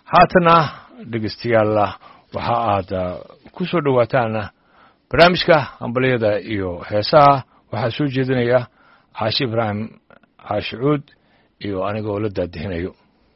haatana dhegeystayaal waxa aad ku soo dhowaataan barnaamijka hambalyada iyo heesaha waxaa soo jeedinaya caashi ibraahim caashicuud iyo anigoo la daadihinayo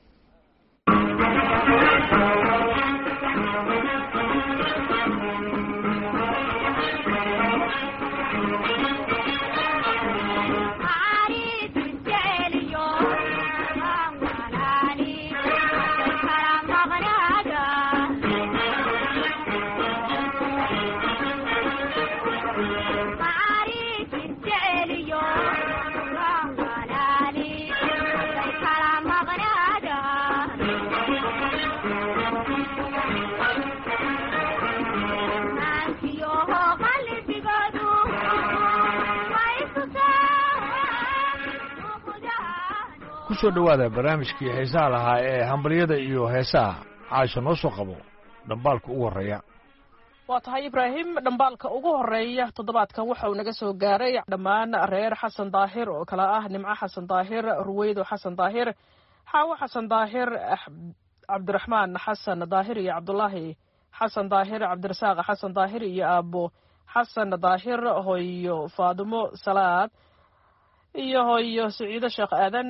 kusoo dhowaada barnaamijkii heesaha lahaa ee hambalyada iyo heesaha caasha noo soo qabo dhambaalka ugu horreeya waa tahay ibraahim dhambaalka ugu horeeya toddobaadkan waxa uu naga soo gaaray dhammaan reer xasan daahir oo kale ah nimco xasan daahir ruweydo xasan daahir xaawo xasan daahir cabdiraxmaan xasan daahir iyo cabdulaahi xasan daahir cabdirasaaq xasan daahir iyo aabo xasan daahir hoyo faadimo salaad iyo hoyo siciido sheekh aadan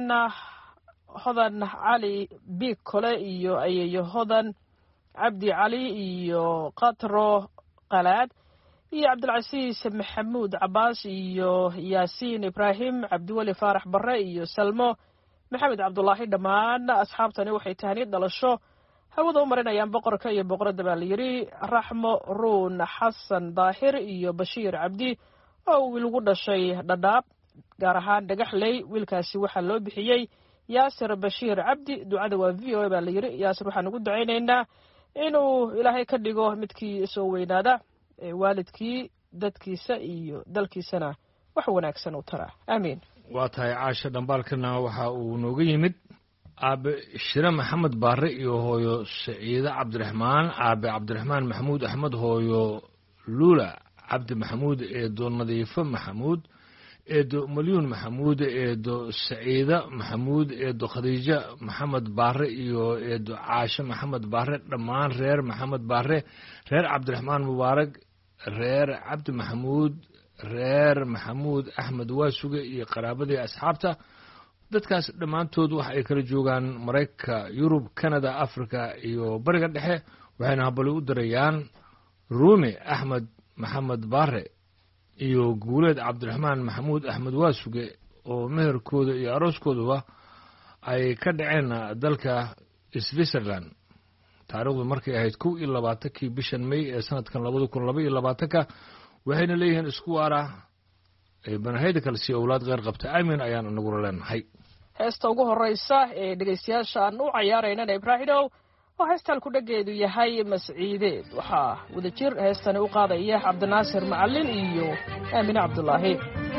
hodan cali biig kole iyo ayeeyo hodan cabdi cali iyo katro qalaad iyo cabdilcasiis maxamuud cabaas iyo yaasiin ibraahim cabdiweli faarax barre iyo salmo maxamed cabdulaahi dhammaan asxaabtani waxay tahani dhalasho hawada u marinayaan boqorka iyo boqoradda baa layidhi raxmo ruun xasan daahir iyo bashiir cabdi oo wiil ugu dhashay dhadhaab gaar ahaan dhagaxley wiilkaasi waxaa loo bixiyey yaasir bashiir cabdi ducada waa v o a baa layidhi yaasir waxaan ugu ducaynaynaa inuu ilaahay ka dhigo midkii soo weynaada waalidkii dadkiisa iyo dalkiisana wax wanaagsan u tara aamiin waa tahay caasha dhambaalkana waxa uu nooga yimid aabe shire maxamed baare iyo hooyo saciide cabdiraxmaan aabe cabdiraxmaan maxamuud axmed hooyo luula cabdi maxamuud eedo nadiifo maxamuud eedo malyuun maxamuud eedo saciida maxamuud eedo khadiijo maxamed baare iyo eedo caashe maxamed baare dhammaan reer maxamed baare reer cabdiraxmaan mubaarag reer cabdi maxamuud reer maxamuud axmed waasuge iyo qaraabadii asxaabta dadkaas dhammaantood waxa ay kala joogaan maraykanka yurub canada africa iyo bariga dhexe waxayna habali u dirayaan ruumi axmed maxamed baare iyo guuleed cabdiraxmaan maxamuud axmed waasuge oo meherkooda iyo arooskooduba ay ka dhaceen dalka switzerland taarikhdu markay ahayd kow iyo labaatankii bishan may ee sanadkan labada kun laba iyo labaatanka waxayna leeyihiin isku waara banahayda kale si owlaad kheyr qabta aamin ayaan inagula leenahay heesta ugu horeysa ee dhegeystayaasha aan u cayaaraynana ibraahimow oo heestaan ku dhageedu yahay masciideed waxaa wadajir heestani u qaadaya cabdinaasir macalin iyo aamine cabdulaahi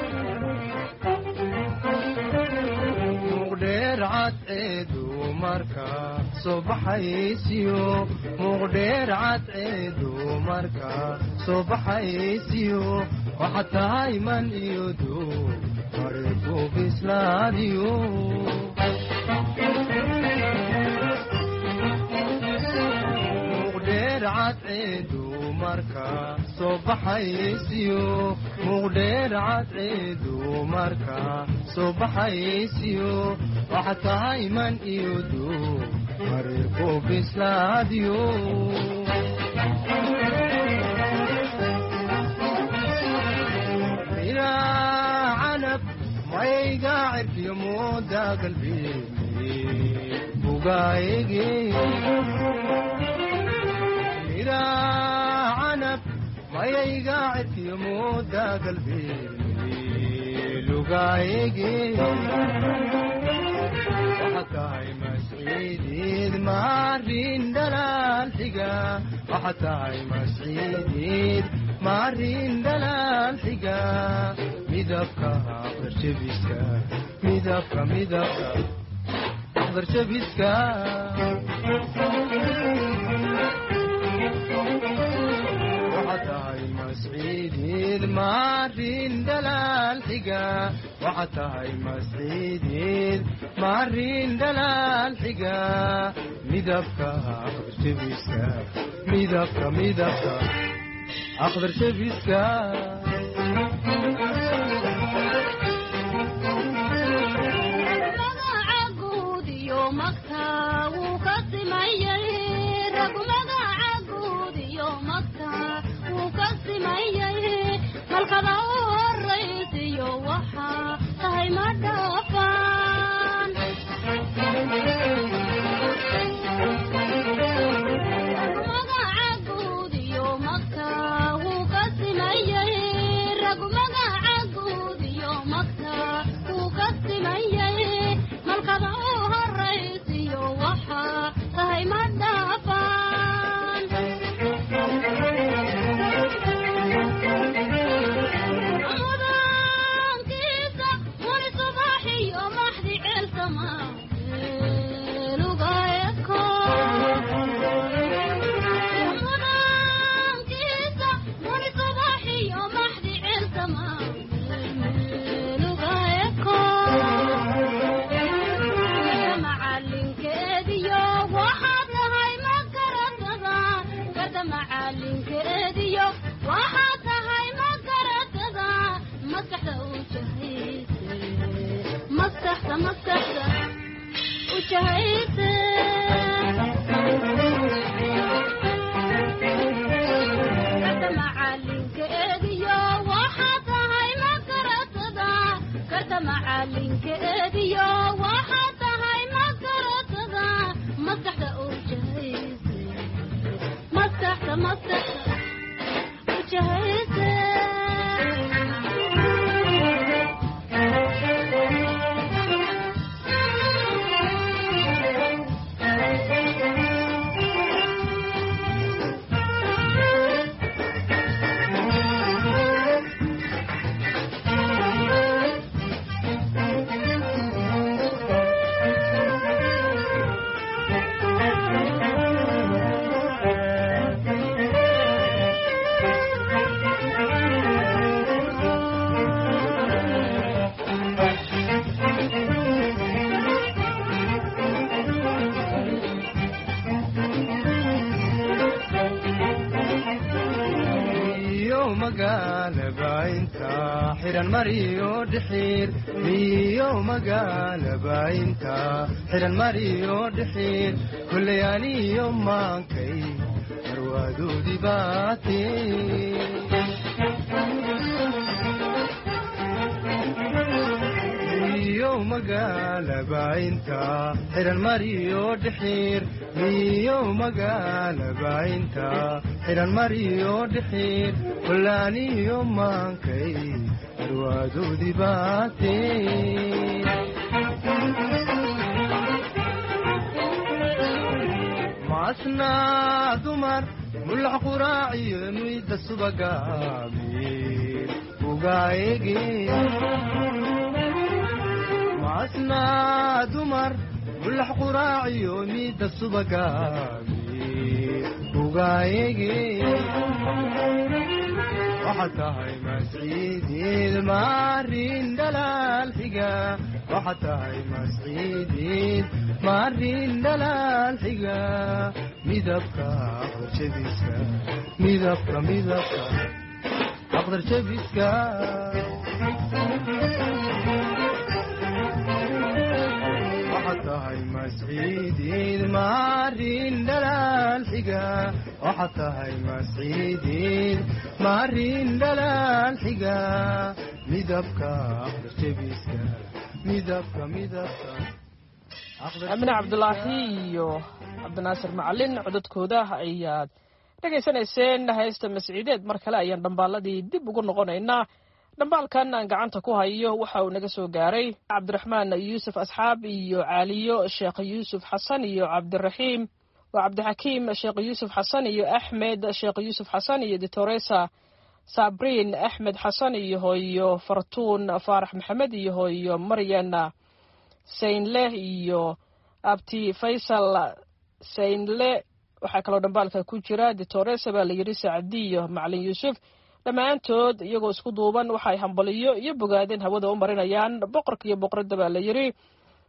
muqdheer cadceedu marka soo baxaysiyo waxaa tahay man iyo duu mariku bislaadiyo muqdheer cadceedu marka soo baxaysiyo muqdheer cadceedu marka soo baxaysiyo waxaa tahay man iyo duu mariku bislaadiyo miraa canab mayga cirkiyo mooda galbeeni bugaayege miraa canab mayayga cirkiyo mooda galbeeni lugaayege tahay masciidiid maarin dhalaal xiga waxa tahay masciidiid maarin dhalaal xiga midabka qarshabiska midabka midabka qarshabiska waxa tahay masciidiid maarin dhalaal xiga waxa tahay masciidiid maarin dhalaal xiga midabka aqdar jebiska midabka midabka aqdar jebiska magaca guud iyo magta wuu ka simayay rag magaca guud iyo magta wuu ka simayay malkada u horaysiyo waxaa tahay ma dhaafaan magaca guud iyo magta wuu ka simayay rag magaca guud iyo magta wuu ka simayay malkada u horaysiyo waxaa tahay ma dhaafaan mudankiisa wali subaxiyo maxdi ceelsama luga eko mudankiisa wali subaxiyo maxdi ceelsama luga eko macalinkeediyo waxaad tahay ma garatada garda macalinkeediyo waxaad tahay ma garatada maskaxda u jahayse maskaxda maskaxda u jahayse garda macalinkeediyo waxaad tahay ma garatada garda macalinkeediyo waxaad tahay ma garatada maskaxda u jahayse maskaxda maskaxda u jahayse iyo magaalaba inta xiran mariyo dhixiir iyo magaalaba inta xiran mariyo dhixiir kulley aniyo maankay marwaadoodii baatee iyo magaalaba inta xiran mariyo dhixiir iyo magaalaba inta xiran mariyo dhixiir kullaaniyo maankay marwaadoodii baatee maasnaa dumar mulax quraaciyo muyda subagaamiir ugaayege maasnaa dumar mulax quraaciyo miyda subagaamiir ugaayege waxaad tahay masciidiid maarin dhalaal xiga waxaad tahay masciidiid maarin dhalaal xiga midabka aqdar jebiska midabka midabka aqdar jebiska waxaad tahay masciidiid maarin dhalaal xiga waxaad tahay masciidiid maarin dhalaal xiga midabka aqdar jebiska midabka midabka amine cabdulaahi iyo cabdinaasir macalin codadkooda ayaad dhegaysanayseen haysta masciideed mar kale ayaan dhambaaladii dib ugu noqonaynaa dhambaalkan aan gacanta ku hayo waxa uu naga soo gaaray cabdiraxmaan yuusuf asxaab iyo caaliyo sheekh yuusuf xasan iyo cabdiraxiim waa cabdixakiim sheekh yuusuf xasan iyo axmed sheekh yuusuf xasan iyo ditoresa sabriin axmed xasan iyo hooyo fartuun faarax maxamed iyo hooyo maryan saynle iyo abti faysal saynle waxaa kaloo dhambaalka ku jira ditoresa baa la yidhi sacdi iyo macalin yuusuf dhammaantood iyagoo isku duuban waxay hambaliyo iyo bogaadeen hawada u marinayaan boqorka iyo boqoradda baa la yidhi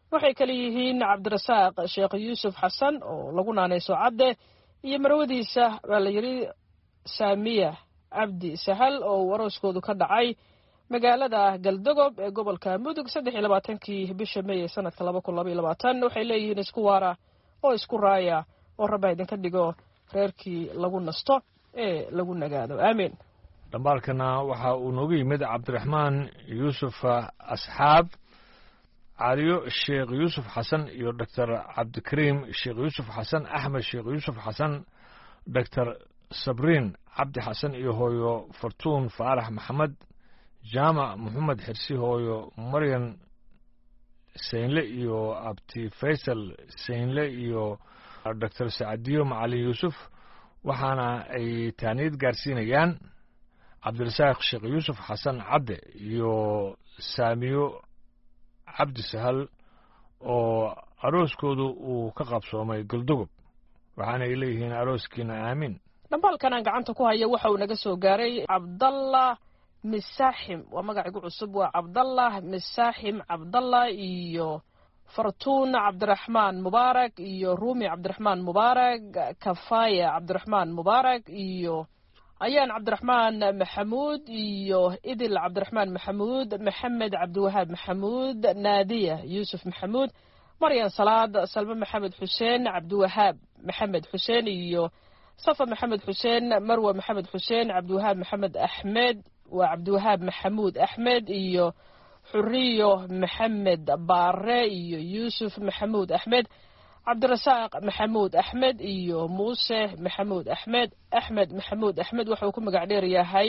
waxay kale yihiin cabdirasaaq sheekh yuusuf xasan oo lagu naanayso cadde iyo marwadiisa baa la yidhi saamiya cabdi sahal oo uu arooskoodu ka dhacay magaalada galdogob ee gobolka mudug saddex iyo labaatankii bisha may ee sanadka laba kun laba iyo labaatan waxay leeyihiin isku waara oo isku raaya oo rabba idinka dhigo reerkii lagu nasto ee lagu nagaado aamiin dhambaalkana waxa uu noogu yimid cabdiraxmaan yuusuf asxaab caliyo sheekh yuusuf xasan iyo doctor cabdikariim sheekh yuusuf xasan axmed sheekh yuusuf xasan doctor sabriin cabdi xasan iyo hooyo fartuun faarax maxamed jaamac moxamed xirsi hooyo maryan saynle iyo abti faysal saynle iyo doctor sacadiyo macalin yuusuf waxaana ay taaniyad gaarsiinayaan cabdirasaaq sheekh yuusuf xasan cadde iyo saamiyo cabdi sahal oo arooskoodu uu ka qabsoomay goldogob waxaana ay leeyihiin arooskiina aamin dhambaalkan aan gacanta ku haya waxa uu naga soo gaaray cabdallah misaaxim waa magacigu cusub waa cabdallah misaaxim cabdallah iyo fartuun cabdiraxmaan mubaarak iyo ruumi cabdiraxmaan mubaarak kafaya cabdiraxmaan mubaarak iyo ayaan cabdiraxmaan maxamuud iyo idil cabdiraxmaan maxamuud maxamed cabdiwahaab maxamuud naadiya yuusuf maxamuud maryan salaad salme maxamed xuseen cabdiwahaab maxamed xuseen iyo safa maxamed xuseen marwe maxamed xuseen cabdiwahaab maxamed axmed waa cabdiwahaab maxamuud axmed iyo xuriyo maxamed baare iyo yuusuf maxamuud axmed cabdirasaaq maxamuud axmed iyo muuse maxamuud axmed axmed maxamuud axmed wuxuu ku magac dheer yahay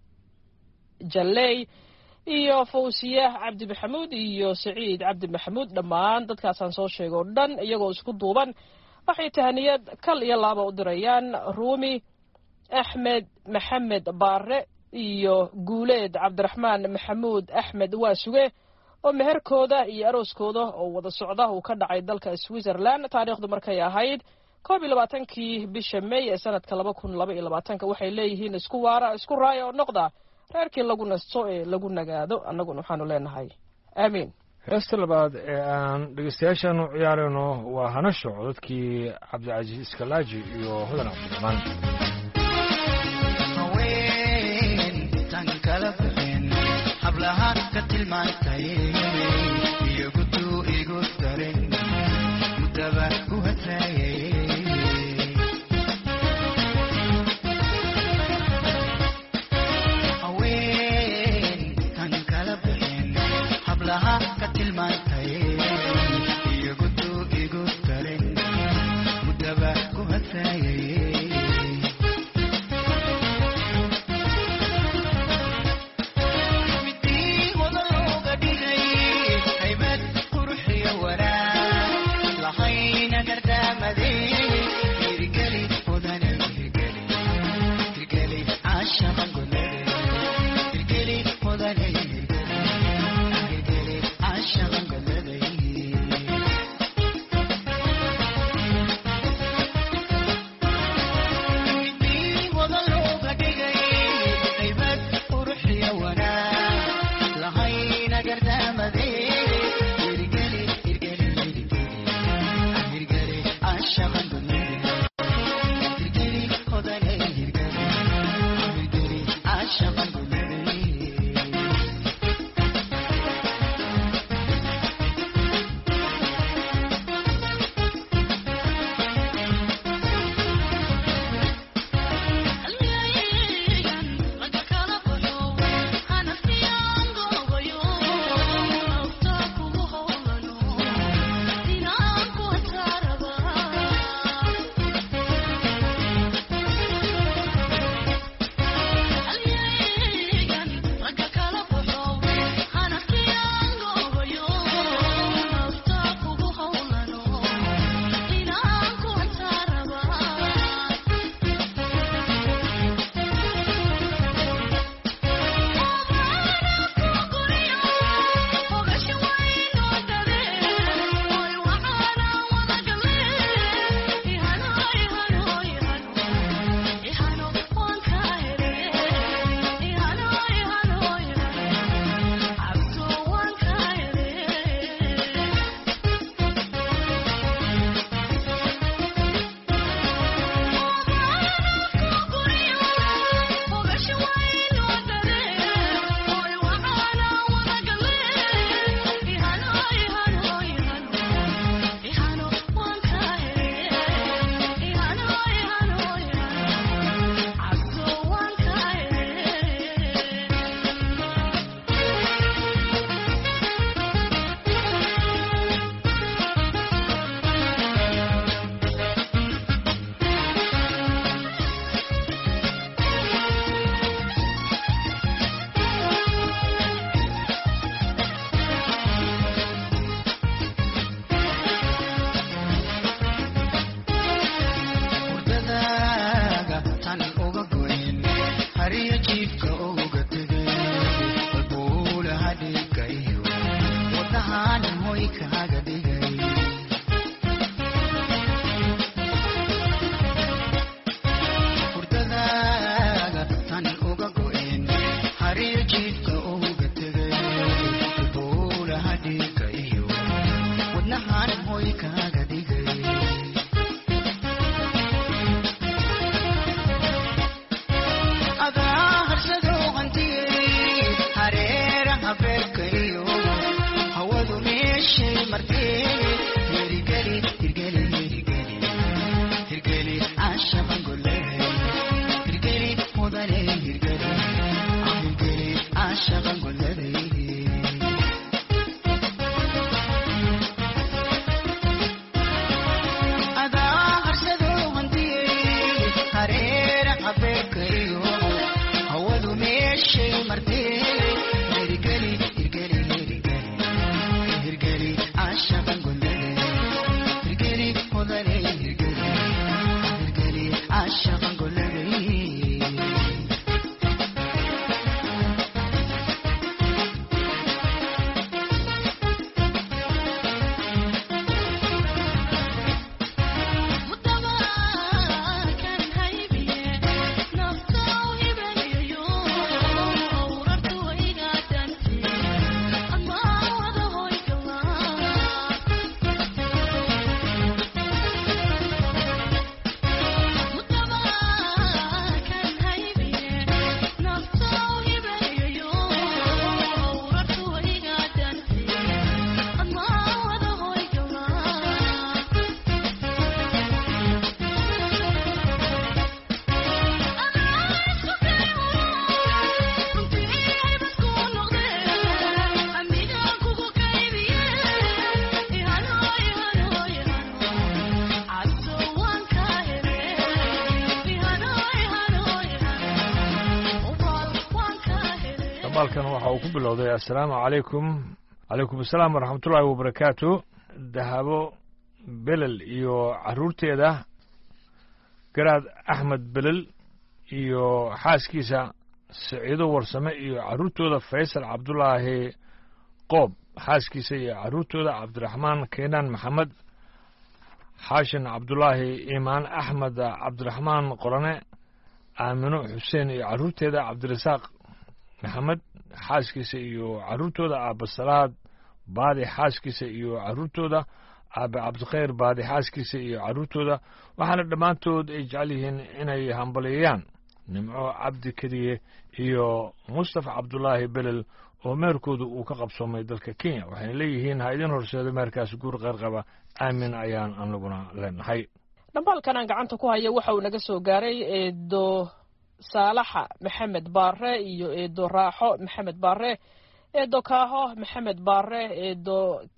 jalley iyo fawsiye cabdi maxamuud iyo saciid cabdi maxamuud dhammaan dadkaasaan soo sheegay oo dhan iyagoo isku duuban waxay tahaniyad kal iyo laaba u dirayaan ruumi axmed maxamed baare iyo guuleed cabdiraxmaan maxamuud axmed waa suge oo meherkooda iyo arooskooda oo wada socda uu ka dhacay dalka switzerland taariikhdu markay ahayd koob iyo labaatankii bisha may ee sanadka laba kun laba iyo labaatanka waxay leeyihiin isku waara isku raaya oo noqda reerkii lagu nasto ee lagu nagaado annaguna waxaanu leenahay aamiin heesta labaad ee aan dhegeystayaashaan u ciyaarayno waa hanasho codadkii cabdicasiis iskalaaji iyo hodan cabdiraxmaan haweentan kala bixin hablahaan ka tilmaantay iyo guduu igu darin mudaba ku hadraayay haweentan kala bixin hablahaan ka tilmaantay iyo guduu igu darin mudaba ku hadraayay midii hodan looga dhigay haybad quruxiyo wanaag lahayna gardaamaday hirgeli hodane hirgeli hirgeli caashaqa golade hirgeli hodane hirgeli hirgeli caashaqa golade dhambaalkan waxa uu ku bilowday assalaamu calaykum calaykum assalaam waraxmatullaahi wabarakaatu dahabo belel iyo carruurteeda garaad axmed belel iyo xaaskiisa siciido warsame iyo carruurtooda faysal cabdulaahi qoob xaaskiisa iyo carruurtooda cabdiraxmaan keenaan maxamed xaashin cabdulaahi iimaan axmed cabdiraxmaan qorane aamino xuseen iyo carruurteeda cabdirasaaq maxamed xaaskiisa iyo carruurtooda aabasalaad baadi xaaskiisa iyo carruurtooda aabe cabdikhayr baadi xaaskiisa iyo carruurtooda waxaana dhammaantood ay jecel yihiin inay hambalyeeyaan nimco cabdi kediye iyo mustafa cabdulaahi belel oo meerkooda uu ka qabsoomay dalka kenya waxayna leeyihiin ha idin horseedo meerkaas guur qeyrqaba aamin ayaan anaguna leenahay dhambaalkan aan gacanta ku haya waxa uu naga soo gaaray eedo saalaxa maxamed baare iyo eedo raaxo maxamed baare eedo kaaho maxamed baare eedo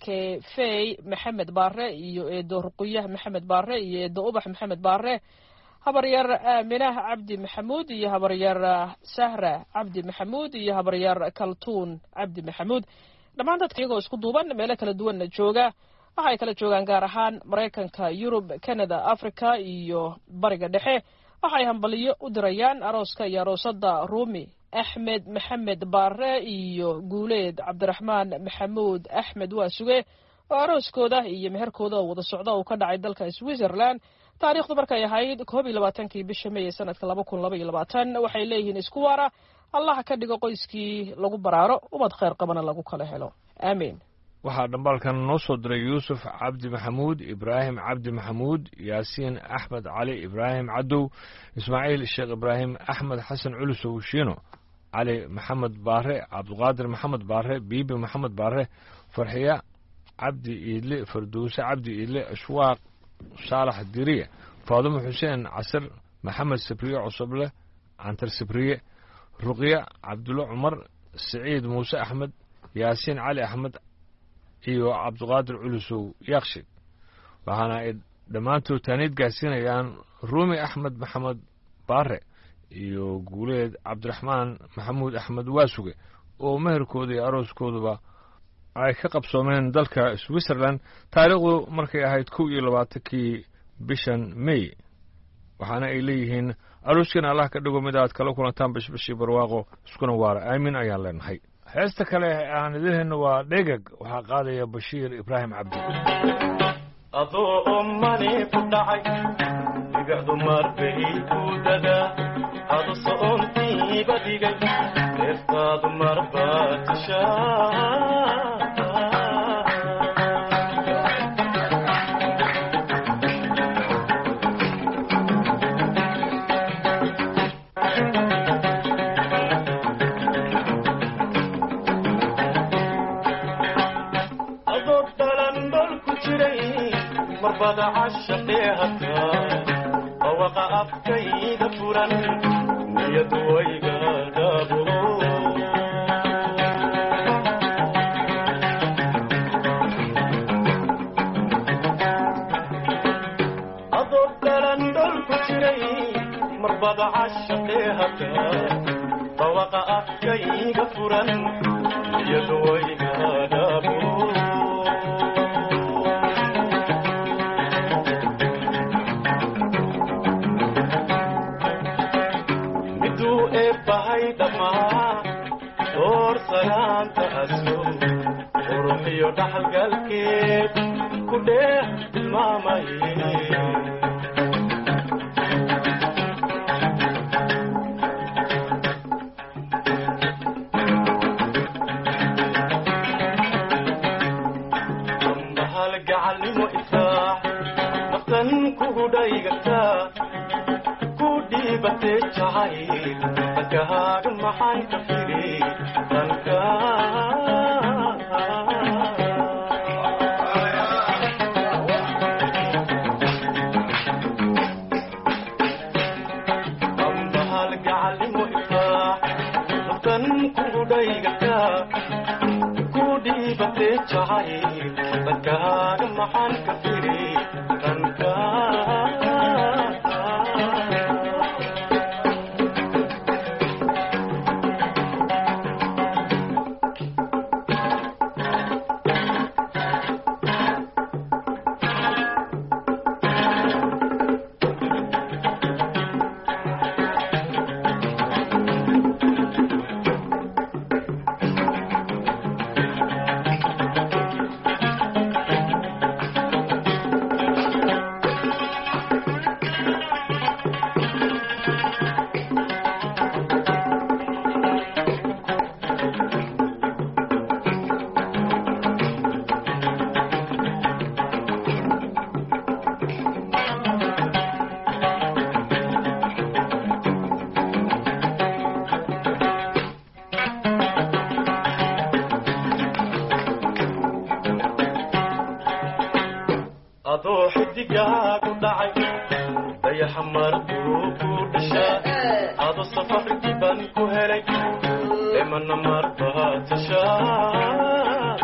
kefey maxamed baare iyo eedo ruquyah maxamed baare iyo eedo ubax maxamed baare habaryar aaminah cabdi maxamuud iyo habaryar sahra cabdi maxamuud iyo habaryar kaltuun cabdi maxamuud dhammaan dadka iyagoo isku duuban meelo kala duwanna jooga waxay kala joogaan gaar ahaan maraykanka yurub canada africa iyo bariga dhexe waxay hambaliyo u dirayaan arooska iyo aroosada ruumi axmed maxamed baare iyo guuleed cabdiraxmaan maxamuud axmed waasuge oo arooskooda iyo meherkooda oo wada socda uu ka dhacay dalka switzerland taariikhdu markay ahayd koob iyo labaatankii bisha may ee sanadka laba kun laba iyo labaatan waxay leeyihiin isku waara allah ka dhigo qoyskii lagu baraaro umad kheyr qabana lagu kala helo aamiin waxaa dhambaalkan noo soo diray yuusuf cabdi maxamuud ibraahim cabdi maxamuud yaasiin axmed cali ibraahim cadow ismaaciil sheekh ibraahim axmed xasan culusow shiino cali maxamed baare cabdiqaadir maxamed baare biibi maxamed baare farxiya cabdi iidle farduuse cabdi iidle ashwaaq saalax diriye faadumo xuseen casir maxamed sibriye cusuble cantar sibriye ruqya cabdulle cumar siciid muuse axmed yaasiin cali axmed iyo cabdiqaadir culusow yaakshid waxaana ay dhammaantood taaniid gaarsiinayaan ruumi axmed maxamed baare iyo guuleed cabdiraxmaan maxamuud axmed waasuge oo meherkooda iyo arooskooduba ay ka qabsoomeen dalka switzerland taariikhdu markay ahayd kow iyo labaatankii bishan may waxaana ay leeyihiin arooskiina allah ka dhigo mid aad kala kulantaan bashbashii barwaaqo iskuna waara aamin ayaan leenahay heesta kale aan idin hayno waa dhegag waxaa qaadaya bashiir ibraahim cabdi adoo ummani ku dhacay dhigacdu marbay ku dadaa adu so'ontiiba dhigay neeftaadu marbaa tishaa adoo dhalan dhol ku jiray marbada cashaqee hataa bawaqa afkayda furan niyadu wayga daabulo adoo dhalan dhol ku jiray marbada cashaqee hataa bawaqa afkayga furan niyadu wayga daabulo miduu eebbahay dhammaa door salaanta aso quruxiyo dhaxalgalkeed ku dheeh tilmaamaye ambahal gacalnimo ifraax naftan kugu dhaygataa ku dhiibatee jacayl dhankahaaga maxaan ka firi dhanka ambahal gacalnimo ifraax naftan kugu dhaygataa ku dhiibatee jacayl dhankahaaga maxaan ka firi dhanka adoo xidigaagu dhacay dayaxa marduu ku dhashaa ado safar diban ku helay emana marbaa tashaa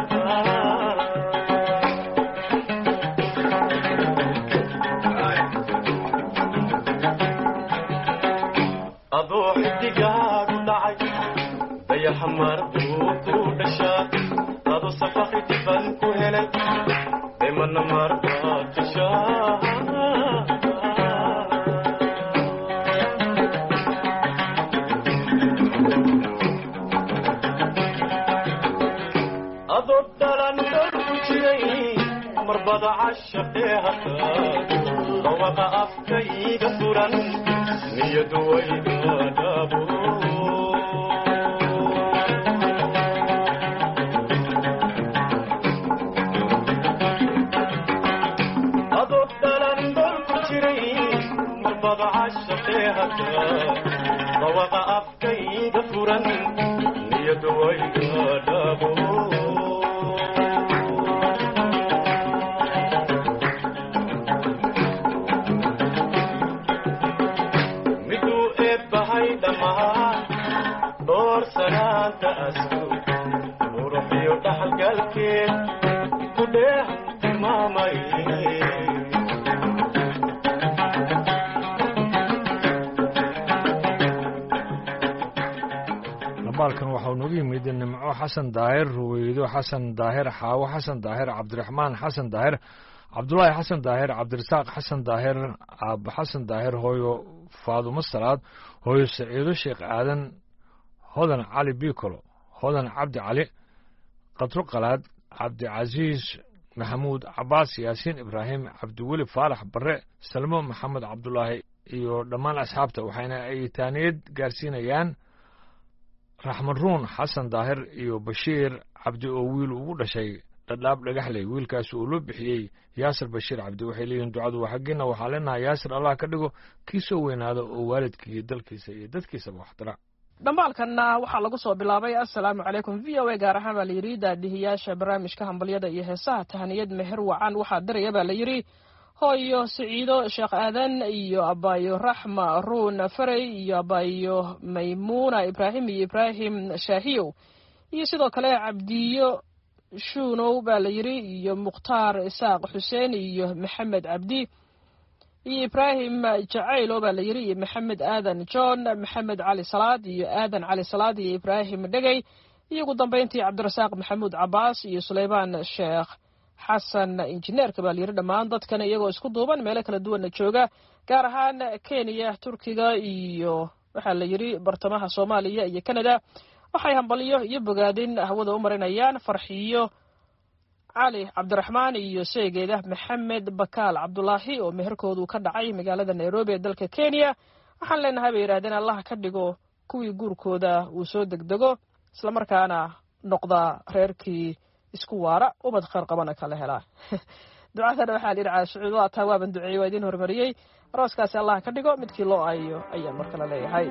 adoo xidigaagu dhacay dayaxa marbuu ku dhashaa ado safar diban ku helay emana marbaa tashaa adoo dhalan dhol ku jiray marbada cashaqee hataa dhawaqa afkayga furan niyadu wayga dhabo adoo dhalan dhol ku jiray marbada cashaqee hataa dhawaqa afkayga furan niyadu wayga dhabo miduu eebbahay dhammaan dhoor sanaanta asku muruxiyo dhaxalgalkeed ku dheeh tilmaamay dhambaalkan waxau noogu yimid nimco xasan daahir ruweydo xasan daahir xaawo xasan daahir cabdiraxmaan xasan daahir cabdulaahi xasan daahir cabdirasaaq xasan daahir aabbo xasan daahir hooyo faadumo salaad hooyo saciido sheekh aadan hodan cali bikolo hodan cabdi cali qadro qalaad cabdicasiis maxamuud cabaas yaasiin ibraahim cabdiweli faalax barre salmo maxamed cabdulaahi iyo dhammaan asxaabta waxayna ay taaniyad gaarsiinayaan raxman ruun xasan daahir iyo bashiir cabdi oo wiil ugu dhashay dhadhaab dhagaxley wiilkaas uu loo bixiyey yaasir bashiir cabdi waxay leeyihiin ducadu waa xaggiina waxaa leenahay yaasir allah ka dhigo kii soo weynaada oo waalidkii dalkiisa iyo dadkiisaba waxdara dhambaalkanna waxaa lagu soo bilaabay assalaamu calaykum v o a gaar ahaan baa layidhi daadihiyaasha barnaamijka hambalyada iyo heesaha tahaniyad meher wacan waxaa diraya baa layidhi hooyo siciido sheekh aadan iyo abaayo raxma ruun farey iyo abaayo maymuuna ibraahim iyo ibraahim shaahiyow iyo sidoo kale cabdiyo shuunow baa layidhi iyo mukhtaar isaaq xuseen iyo maxamed cabdi iyo ibraahim jacaylo baa layidhi iyo maxamed aadan john maxamed cali salaad iyo aadan cali salaad iyo ibraahim dhegey iyo ugu dambeyntii cabdirasaaq maxamuud cabaas iyo suleymaan sheekh xasan injineerka baa layidhi dhammaan dadkan iyagoo isku duuban meelo kala duwanna jooga gaar ahaan kenya turkiga iyo waxaa la yidhi bartamaha soomaaliya iyo canada waxay hambalyo iyo bogaadin hawada u marinayaan farxiyo cali cabdiraxmaan iyo seegeeda maxamed bakaal cabdulaahi oo meherkoodu ka dhacay magaalada nairobi ee dalka kenya waxaan leenahay bay yidhahdeen allah ka dhigo kuwii guurkooda uu soo degdego islamarkaana noqda reerkii isku waara ubad kheyr qabana kala helaa ducadana waxaa layidhi caashucuud waa taa waaban duceeyey waa idiin horumariyey arooskaasi allah ka dhigo midkii loo aayo ayaan mar kale leeyahay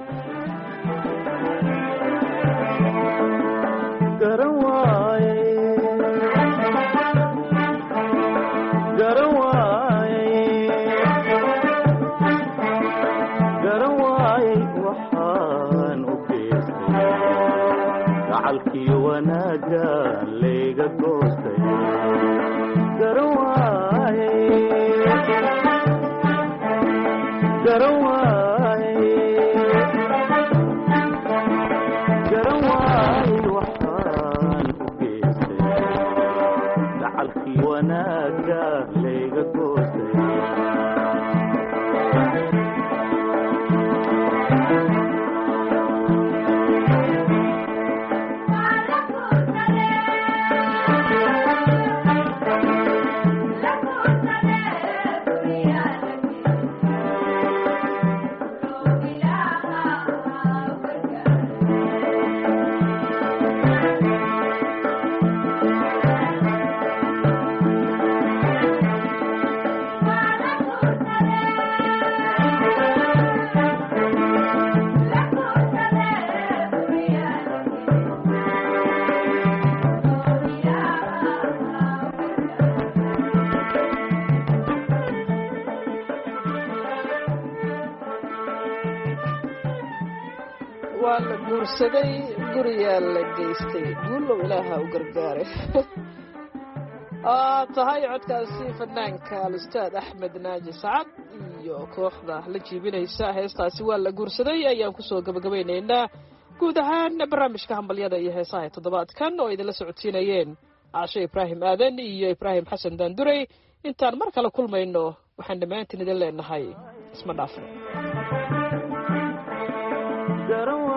garan waaye garan waaye garan waaye waxaan u geystay gacalkii wanaagga layga goostay garan waaye garan waaye garan waaye waxaan u geystay gacalkii wanaagga layga goostay waa la guursaday guriyaa la geystay guulow ilaaha u gargaare aa tahay codkaasi fanaanka alustaad axmed naaji sacad iyo kooxda la jiibinaysa heestaasi waa la guursaday ayaan kusoo gabagabaynaynaa guud ahaan barnaamijka hambalyada iyo heesaha ee toddobaadkan oo idinla socodsiinayeen caasho ibraahim aadan iyo ibraahim xasan daandurey intaan mar kale kulmayno waxaan dhammaantiin idin leenahay isma dhaafno garan